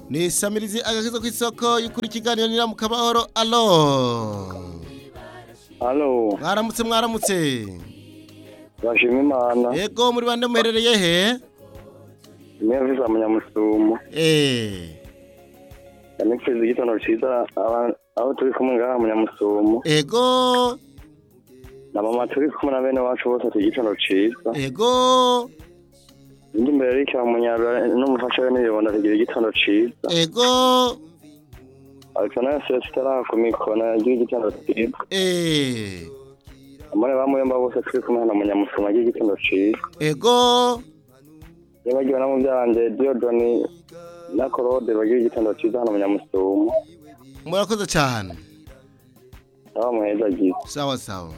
nisamirize agakiza ku isoko y'ukuri ikiganiro nira mu kabahoro alo halo mwaramutse mwaramutse bashima imana yego muri bande muherereye he niyo za munyamusumo eh yanipfiza igitondo cyiza aba- aho turi kumwe ngaha munyamusumo ego na mama turi kumwe na bene wacu bose ati igitondo cyiza ego indi mbere y'icyo munyabura n'umufasha we n'ibibona tugira igitondo cyiza ego alexander celestin arahakomikona yagira igitondo cyiza eh amore bamuyomba bose turi kumwe hano munyamusumo agira igitondo cyiza ego nibagiwe na mubyaranje diodoni na korode bagira igitondo cyiza hano munyamusumo murakoze cyane nawe muheza agize sawa sawa